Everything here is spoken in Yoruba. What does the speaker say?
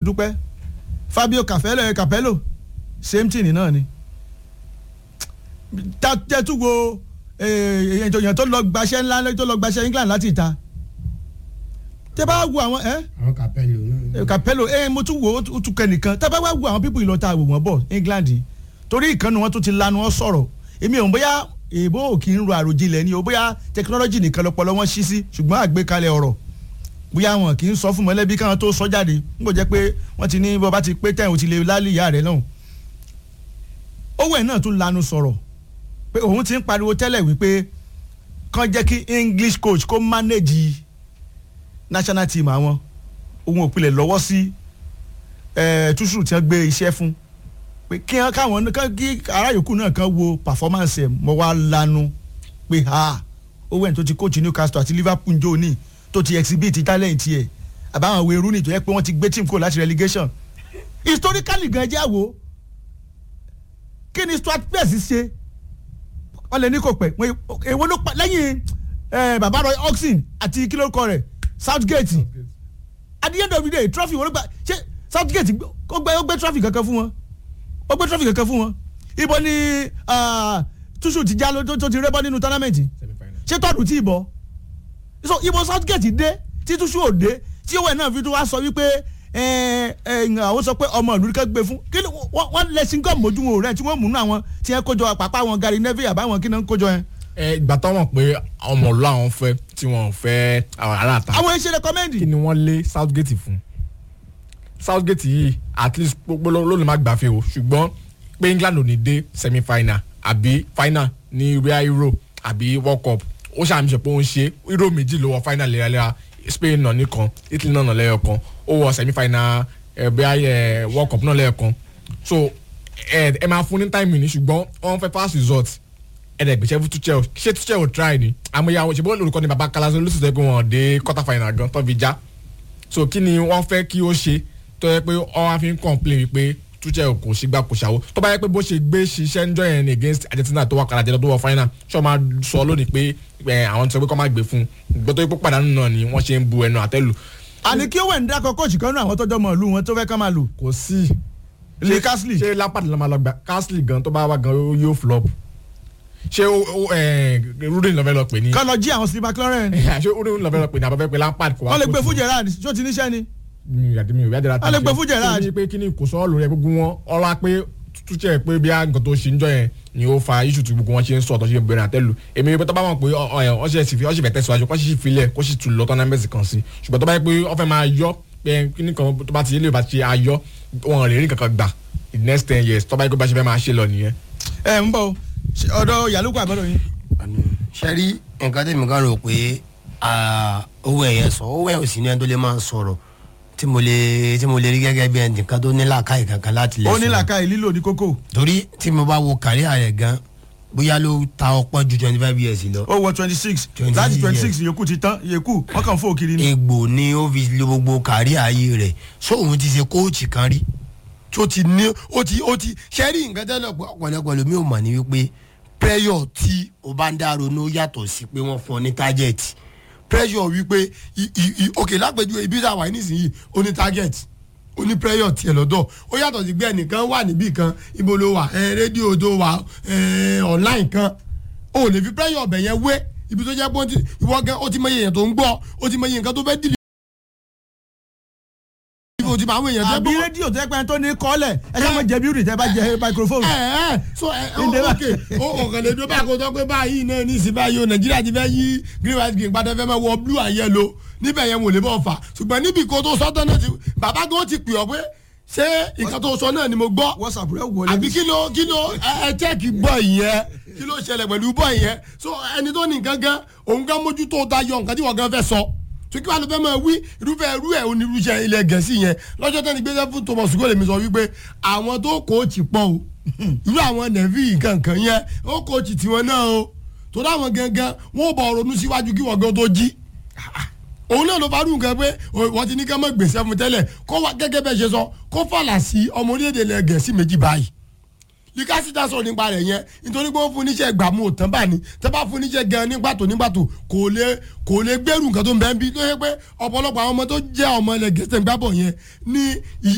dúpẹ́ Fabio Capello ẹ Capello same thing náà ni tẹ́tùwò èèyàn tó lọ gbaṣẹ́ ńlá tó lọ gbaṣẹ́ England láti ìta tẹ́ bá wo àwọn ẹ́ àwọn Capello náà. Capello ẹ mo tún wo ó tún kẹ́nìkan tẹ́ bá wá wo àwọn pípọ̀ ìlọta àwò wọn bọ̀ England torí ìkànnì wọn tún ti lanu wọn sọ̀rọ̀ èmi ò ń bóyá èèbó ò kì í ro àròjinlẹ̀ ni o bóyá tẹkinọ́lọ́jì nìkan lọ́pọ̀lọ́ wọn ṣí sí ṣùgbọ́n àgbékalẹ̀ ọ̀rọ̀ bóyá wọn kì í sọ fún mọ̀lẹ́bí káwọn tó sọ jáde n kò jẹ́ pé wọ́n ti ní bọ́ bá ti pé tẹ̀ ò ti lè lálẹ́ ìyá rẹ̀ náà owó ẹ̀ náà tún lanu sọ̀rọ̀ pé òun ti ń pariwo tẹ́lẹ̀ wípé kàn jẹ́ kí English coach kó manage national team àwọn òun ò pilẹ̀ lọ́wọ́ sí túṣù tí wọ́n gbé iṣẹ́ fún pé kí wọ́n káwọn kí ará yòókù náà kan wo performance ẹ̀ mọ́ wá lanu pé ha owó ẹ̀ tó ti coach Newcastle àti Liverpool njó ní tó ti exhibit talent yẹ àbáwọn àwọn èrú ni tó yẹ pé wọ́n ti gbé team kúrò láti relegation historically gan jẹ́ àwo kí ni Stuart Pearce ṣe wọ́n lè ní kò pẹ́ èwo ló pa lẹ́yìn bàbá Roy Hodgson àti kí ló kọ rẹ̀ Southgate at the end of the day trophy wọ́n ló gba ṣé Southgate ó gbé ó gbé trophy kankan fún wọn ó gbé trophy kankan fún wọn ibo ni túṣù ti já tó ti rẹ́bọ́ nínú tournament ṣé tọ́dù tí ì bọ́ so ibo Southgate dé tí túṣù ò dé tí owó ẹ̀ náà fi tún wá sọ wípé àwọn sọ pé ọmọ ìlú kan gbé fún kí wọ́n lẹ́sìn gọ́ọ̀mù ojú wọn rẹ̀ tí wọ́n mú nú àwọn tí wọ́n kójọ àpapọ̀ àwọn Gary Neville àbáwọn kí náà ń kójọ yẹn. ẹ ìgbà tó mọ̀ pé ọmọ ìlú àwọn fẹ́ tí wọ́n fẹ́ ara ta. àwọn iṣẹ́ rẹ́kọ́mẹ́ndì. kí ni wọ́n lé Southgate fún Southgate yìí at least gbogbo ló lè má gbàfẹ́ o ṣùgbọ́n pé England ò ní dé semi final àbí final ní real Euro àbí World Cup ó ṣàmì ṣe pé ó ń ṣe Euro méjì ló wọ final léraléra Spain náà nìkan Italy náà lẹ́yọ̀ kan ó wọ semi final ẹ bí ẹ World Cup náà lẹ́ẹ̀kan so ẹ ẹ máa fún ní time ní ṣùgbọ́n wọ́n fẹ́ fast result ẹ dẹ̀ gbèsè fún Tuchel ṣé Tuchel ò try ni àmọ́yà ṣe bó olùkọ́ ni baba kalaso ló sì sọ pé wọ́n dé quarter final gan tó fi já so kí ni wọ́n fẹ́ kí ó ṣe tó yẹ pé ọ wá fi ń complain wípé Tuchel kò sígbà kò ṣàwó tó bá yẹ pé bó ṣe gbé ṣiṣẹ́ ń jọ yẹn against Argentina tó wà kàrà jẹ́ tó wọ final ṣọ́ máa sọ lónìí pé àwọn ti sọ pé kọ́ máa gbé fún un gbọ́dọ̀ pé pàdánù náà ni wọ́n ṣe ń bu ẹnu àtẹ́lù àní kí ó wẹ̀ ń dákọ̀ kóòtù kan náà àwọn tọ́jọ́ mọ̀ ìlú wọn tó fẹ́ ká máa lò. kò sí. lè Castle. ṣé Lampard ló máa lọ gbà Castle gan tó bá wà gan yóò flop. ṣé Rudin ló fẹ́ lọ pè ní. kọ́ lọ jí àwọn Steve McLaren. ṣé Rudin ló fẹ́ lọ pè ní àbáfẹ́ pé Lampard kò wá. wọ́n lè gbé fún Gerrard ṣó ti níṣẹ́ ni. mi ò mi ò yájẹ́ wọ́n lè gbé fún Gerrard. ṣé ní pé kí ni kò sọ ọ́ lórí ẹ gbogbo wọn ọlá pé Tuchel pé bí nǹkan tó ṣe ń jọ yẹn ni ó fa iṣu tí gbogbo wọn ṣe ń sọ ọ̀tọ̀ ṣe ń bẹ̀rẹ̀ àtẹ́lu èmi pé tó bá wọn pé ọ ṣe fi ọ ṣe fẹ́ tẹ̀síwájú kó sì filẹ̀ kó sì tù lọ tọ́nàmẹ́sì kan sí ṣùgbọ́n tó bá yẹ pé ọ fẹ́ máa yọ pé kíní kan tó bá ti yé lè bá ti ayọ wọn lè rí kankan gbà in next ten years tó bá yẹ pé bá ṣe fẹ́ máa ṣe lọ nìyẹn. ẹ ń bọ ọ̀dọ̀ yàlúkọ àbọdọ yín. ṣe rí nǹkan tẹ̀mí kan rò pé owó ẹ̀yẹ sọ owó ẹ̀yẹ òsì ní ẹni tó lè máa sọ̀rọ̀ tí mo lè tí mo lè rí gẹ́gẹ́ bí ẹnìkan tó ní làákàyè kankan láti lè ó sọ̀rọ̀. ní làákàyè lílò ní kókó. torí tí mo bá wo kàríà rẹ̀ gan bóyá ló ta ọ̀pọ̀ ju twenty five years lọ. ó wọ twenty six 26 láti twenty six years. yòókù ti tán yòókù wọn kàn fún òkiri ni. egbò ni ó fi lo gbogbo kàríà ayé rẹ̀ so òun ti ṣe kóòtù kan rí tó ti ní ó ti ó ti ṣẹ́rí nǹkan tẹ́lẹ̀ ọ̀pọ̀lọpọ̀ lómi ò mọ̀ ní wípé pressure tí o bá ń dá ronú yàtọ̀ sí pé wọ́n fún ọ ní target pressure wípé i- i- i- òkè lápẹjù ibi tá a wà nísìnyí ó ní target ó ní prayer tiẹ̀ lọ́dọ̀ ó yàtọ̀ sí pé ẹnìkan wà níbì kan ibo ló wà ẹ rédíò tó wà ẹ online kan ó lè fi prayer ọbẹ̀ yẹn wé ibi tó jẹ́ pé ó ti- ìwọ gan ó ti mọ iye èèyàn tó ń gbọ́ ó ti mọ iye nǹkan tó fẹ́ dìlì. ibi ó ti mọ àwọn èèyàn tó àbí gbọ́. rédíò tẹ́ pẹ́ tó ní kọ́lẹ̀ ẹ ṣe máa jẹ bíúrì tẹ́ bá jẹ microphone. ẹ ẹ so ẹ ẹ Ìdè bá- ok ó ọ̀kan lè dó bá kó tó pé báyìí náà ní ìsìn báyìí o nàìjíríà ti fẹ́ yí green white green padà fẹ́ máa wọ blue and yellow níbẹ̀ yẹn wò lè bọ̀ fà ṣùgbọ́n níbi kó tó sọ́tọ̀ náà ti bàbá gan ti pè ọ́ pé ṣé nǹkan tó sọ náà ni mo gbọ́ whatsapp rẹ wọlé. àbí kí ló kí ló ẹ ẹ chẹ́ẹ̀kì bọ̀ ìyẹn kí ló ṣẹlẹ̀ pẹ̀lú bọ̀ ìyẹn so ẹni tó ní nǹkan gan òun gan mójútó ta yọ nǹkan tí wọ́n gan fẹ́ sọ tó kí wàá lọ fẹ́ máa wí irúfẹ́ irú ẹ̀ onírúṣẹ́ ilẹ̀ gẹ̀ẹ́sì yẹn lọ́jọ́ tẹ́ni gbé fún thomas gole mi sọ wípé àwọn tó kóòtì pọ̀ o irú àwọn nẹ̀fí kankan yẹn ó kóòtì tiwọn náà o tó dáwọn gangan wọn ò bọ̀ ronú síwájú kí wọ́n gan tó jí òun náà ló bá dùn kan pé wọ́n ti ní ká mọ̀ gbèsè fún tẹ́lẹ̀ kó wá gẹ́gẹ́ bẹ́ẹ̀ ṣe sọ kó fàlà sí ọmọ orílẹ̀-èdè ilẹ̀ gẹ̀ẹ́sì méjì báyìí likasita sọ̀rọ̀ nípa rẹ̀ yẹn nítorí pé ó fún níṣẹ́ gbàmú òtán bá ní tẹ́ bá fún níṣẹ́ gan nígbàtò nígbàtò kò lè kò lè gbẹ́rù nǹkan tó ń bẹ́ẹ̀ bí tó yẹ pé ọ̀pọ̀lọpọ̀ àwọn ọmọ tó jẹ́ ọmọ ilẹ̀ gẹ̀ẹ́sì gbàbọ̀ yẹn ní